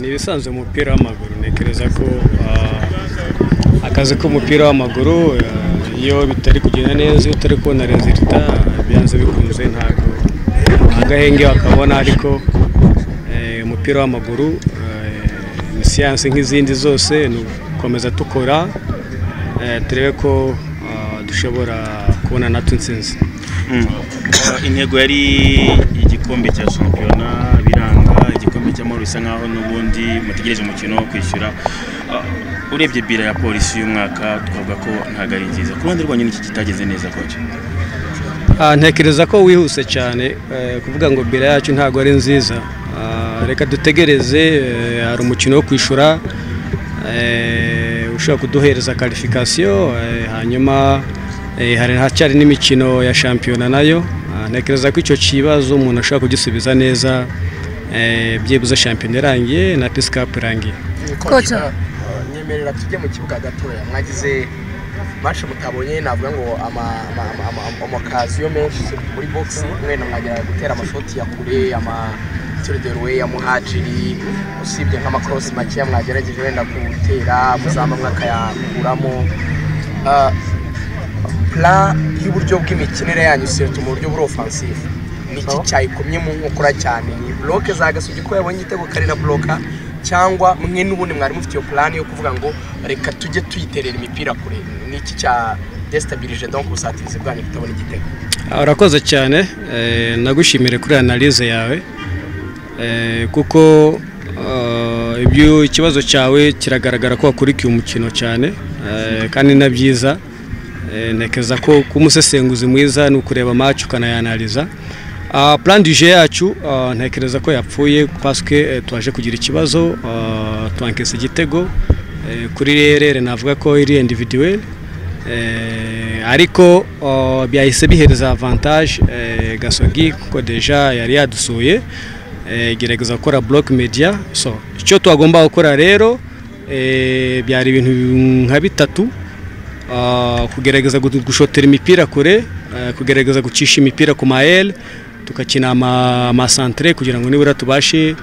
ni ibisanzwe mu mupira w'amaguru ntekereza ko akazi k'umupira w'amaguru iyo bitari kugenda neza iyo utari kubona rezilita byanze bikunze ntabwo agahenge wakabona ariko umupira w'amaguru ni siyansi nk'izindi zose ni ugukomeza dukora turebe ko dushobora kubona natwe insinzi intego yari igikombe cya shampiyona biranga igikombe cy'amahoro bisa nkaho n'ubundi mutegereje umukino wo kwishyura urebye bira ya polisi y'umwaka twavuga ko ntabwo ari nziza ku ruhande rwanyu n'iki kitageze neza koke ntekereza ko wihuse cyane kuvuga ngo bira yacu ntabwo ari nziza reka dutegereze hari umukino wo kwishyura ushobora kuduhereza karifikasiyo hanyuma hari hacyari n'imikino ya shampiyona nayo ntekereza ko icyo kibazo umuntu ashobora kugisubiza neza byibuze shampiyona irangiye na pisikapu irangiye koca nyemerera tujye mu kibuga gatoya mwagize bacu mutabonye navuga ngo amakaziyo menshi muri bogisi mwene mwagera gutera amashoti ya kure amaterideruwe ya muhajiri usibye nk'amakorosi makeya mwagerageje wenda gutera muzamu mwakayakuramo pura y'uburyo bw'imikinire yanyu sirete mu buryo buri ofansifu niki cyayikomye mu nkokora cyane ni buroke za gasugi ko yabonye igitego karira buroka cyangwa mwe n'ubundi mwari mufite iyo purani yo kuvuga ngo reka tujye tuyiterera imipira kure niki cya desitabilije donko ubusatirizi bwanyu kutabona igitego urakoze cyane nagushimire kuri analize yawe kuko ikibazo cyawe kiragaragara ko wakurikiye umukino cyane kandi na byiza ntekereza ko kuba umusesenguzi mwiza ni ukureba amacu ukanayanariza purandije yacu ntekereza ko yapfuye twaswe twaje kugira ikibazo twankesa igitego kuri rerere navuga ko iri individuwe ariko byahise bihereza avantage gasogi kuko deja yari yadusuye gerageza gukora buroke mediya so icyo twagomba gukora rero byari ibintu nka bitatu kugerageza gushotera imipira kure kugerageza gucisha imipira ku mayeri tugakina amasantire kugira ngo nibura tubashe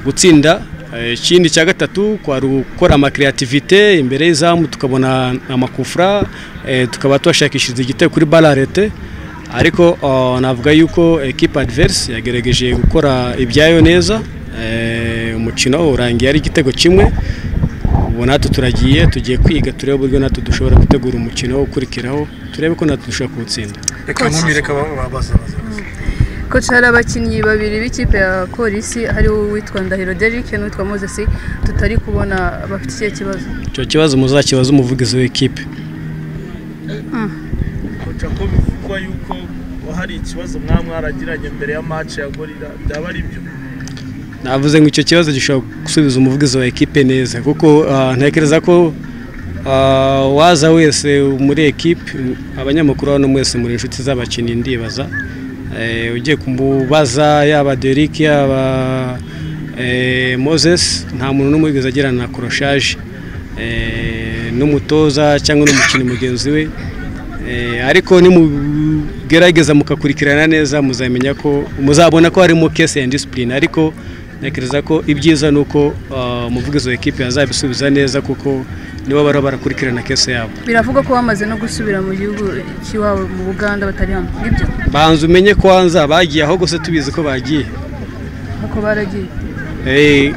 gutsinda ikindi cya gatatu kwari gukora amakiriyativite imbere y'izamu tukabona amakufura tukaba twashakishiriza igitego kuri bararete ariko navuga yuko ekipa adiverisi yagerageje gukora ibyayo neza umukino urangiye ari igitego kimwe ubu natwe turagiye tugiye kwiga turebe uburyo natwe dushobora gutegura umukino ukurikiraho turebe ko natwe dushobora kuwutsinda reka nkumireka babaza koci hari abakinnyi babiri b'ikipe ya polisi hariho uwitwa ndahiro derike n'uwitwa mozesi tutari kubona bafite ikihe kibazo icyo kibazo muzakibaza umuvugizi w'ikipe koca ko bivugwa yuko hari ikibazo mwaba mwaragiranye mbere ya maci ya gorira byaba ari byo navuze ngo icyo kibazo gishobora gusubiza umuvugizi wa ekipe neza kuko ntekereza ko waza wese muri ekipe abanyamakuru hano mwese muri inshuti z'abakinnyi ndibaza ugiye kumubaza yaba Derek yaba moses nta muntu n'umwe wigeze agirana na koroshaje n'umutoza cyangwa n'umukinnyi mugenzi we ariko nimugerageza mukakurikirana neza muzamenya ko muzabona ko harimo kese ya disipurine ariko ntekereza ko ibyiza ni uko umuvugizi wa ekipi yazabisubiza neza kuko nibo baba barakurikirana kese yabo biravugwa ko bamaze no gusubira mu gihugu cy'iwabo mu buganda batari hano nibyo banza umenye ko hanze bagiye aho gusa tubizi ko bagiye ako baragiye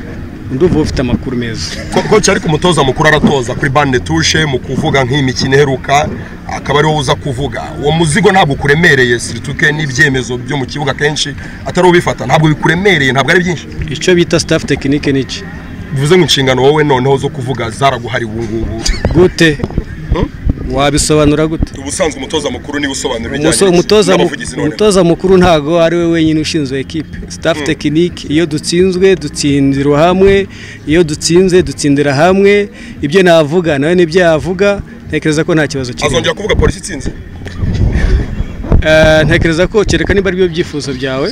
ndumva ufite amakuru meza koci ariko umutoza mukuru aratoza kuri bande tushe mu kuvuga nk'imikino iheruka akaba ariwo uza kuvuga uwo muzigo ntabwo ukuremereye sirituke n'ibyemezo byo mu kibuga kenshi atari ubifata ntabwo bikuremereye ntabwo ari byinshi icyo bita staff tekinike ni iki bivuze ngo inshingano wowe noneho zo kuvuga zaraguhari ubu ngubu gute wabisobanura gute ubusanzwe umutoza mukuru niwe usobanura Umuso- umutoza mu- umutoza mukuru ntago ari we wenyine ushinzwe ekipe staff tekinike iyo dutsinzwe dutsindira hamwe iyo dutsinze dutsindira hamwe ibyo navuga nawe nibyo yavuga ntekereza ko nta kibazo kirimo azongera kuvuga polisi itsinze Eh, ntekereza ko kereka niba aribyo byifuzo byawe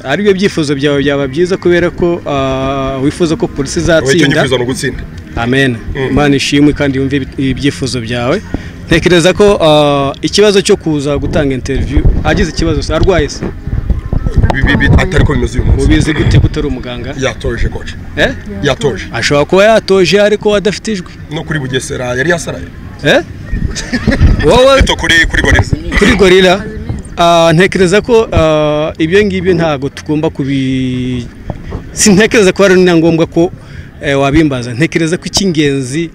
aribyo byifuzo byawe byaba byiza kubera ko ah, wifuza ko polisi wowe icyo izatsinda nyifuza ni ugutsinda amen imana ishimwe kandi yumve ibi- ibyifuzo byawe ntekereza ko ah, ikibazo cyo kuza gutanga interiviyu agize ikibazo se arwaye se bi- bi- atari ko bimeze uyu munsi mubizi gute ko utari umuganga yatoje koci eh yatoje ashobora kuba yatoje ariko adafite ijwi no kuri bugesera yari yasaraye eh wowe eto kuri kuri goreza kuri gorira ah, ntekereza ko ah, ibyo ngibyo ntabwo tugomba kubi sintekereza ko ari na ngombwa ko eh, wabimbaza ntekereza ko icy'ingenzi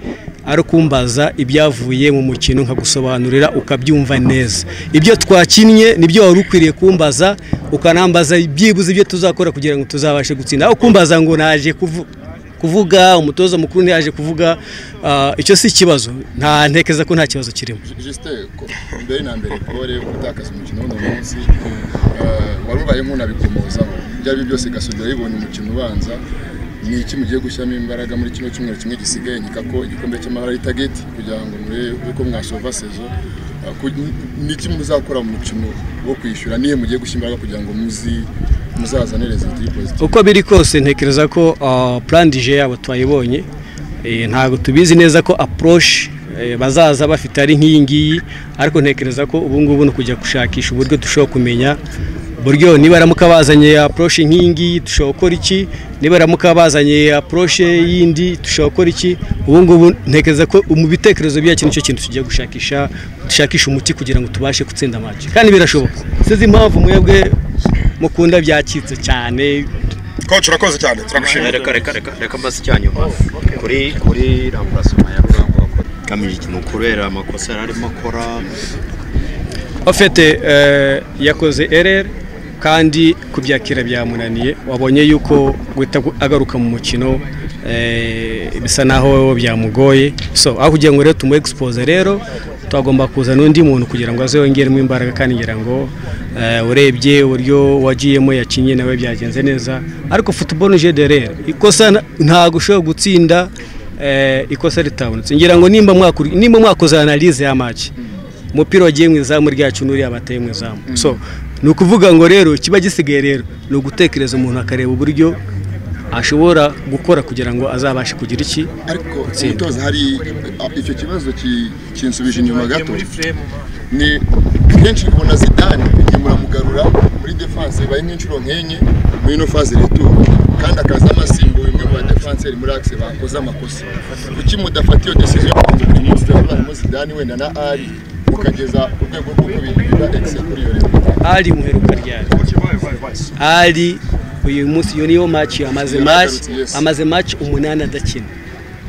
ari ukumbaza ibyavuye mu mukino nkagusobanurira ukabyumva neza ibyo twakinnye nibyo wari ukwiriye kumbaza ukanambaza byibuze ibyo tuzakora kugira ngo tuzabashe gutsinda aho kumbaza ngo naje kuvuga kuvuga umutoza mukuru ntiyaje kuvuga ah, icyo si ikibazo nta ntekereza ko nta kibazo kirimo jisite mbere na mbere pole gutakaza umukino w'uno munsi eh, wari ubaye nk'unabikomozaho ibyo ari byo byose gasubira yibonye umukino ubanza ni iki mugiye gushyiramo imbaraga muri kino cyumweru kimwe gisigaye nyika ko igikombe cy'amahoro ari tageti kugira ngo murebe uko mwasova sezo Eh, ku- ni iki muzakora mu mukino wo kwishyura niyo mugiye gushyira imbaraga kugira ngo muzi muzazane reziti pozitive uko biri kose ntekereza ko ah, plan dije yabo twayibonye Eh, ntabwo tubizi neza ko approach eh, bazaza bafite ari nk'iyi ngiyi ariko ntekereza ko ubu ngubu ni ukujya gushakisha uburyo dushobora kumenya buryo niba aramuka bazanye approach nk'iyi ngiyi dushobora gukora iki niba aramuka bazanye approach yindi dushobora gukora iki ubu ngubu ntekereza ko mu bitekerezo byacu nicyo kintu tugiye gushakisha dushakisha umuti kugira ngo tubashe gutsinda match kandi birashoboka sinzi impamvu mwebwe mukunda byacitse cyane koci urakoze cyane turagushimira reka reka reka reka mbasi icyanyuma kuri kuri ramburasoma ya kamiji ni ukubera amakosa yari arimo akora afite yakoze ereri kandi kubyakira byamunaniye wabonye yuko guhita gu- agaruka mu mukino eh, bisa naho byamugoye so aho kugira ngo rero tumu egisipoze rero twagomba kuzana undi muntu kugira ngo aze yongeremo imbaraga kandi ngira ngo eh, urebye uburyo wagiyemo yakinnye nawe byagenze neza ariko futuboro nije de rero ikosa na- ntabwo ushobora gutsinda eh, ikosa ritabonetse ngira ngo nimba mwakuri- nimba mwakoze analize ya maci umupira wagiye mu izamu ryacu n'uriya bateye mu izamu so ni ukuvuga ngo rero kiba gisigaye rero ni ugutekereza umuntu akareba uburyo ashobora gukora kugira ngo azabashe kugira iki ariko umutoza hari a- icyo kibazo ki- kinsubije inyuma gato ni kenshi kubona zidane igihe muramugarura muri defanse bibaye nk'inshuro nk'enye muri ino faze retu kandi akaza anasimbuye umwe mu badefenseri muri akise bakoze amakosa kuki mudafata iyo desiziyo yo kugira uyu munsi turabonamo zidane wenda na ari mukageza ku rwego rw'uko birinda ekise kuri iyo retu ari muheruka ryari ari uyu munsi iyo niyo maci amaze maci amaze maci umunani adakina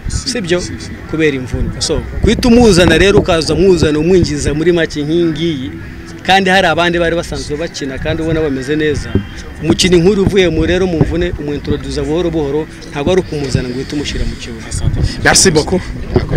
sibyo kubera imvune so guhita umuzana rero ukaza umuzana umwinjiza muri make nk'ingiyi kandi hari abandi bari basanzwe bakina kandi ubona bameze neza umukino inkuru uvuye mu rero mu mvune umwintroduza buhoro buhoro ntabwo ari ukumuzana ngo uhite umushyira mu kibuga Merci beaucoup.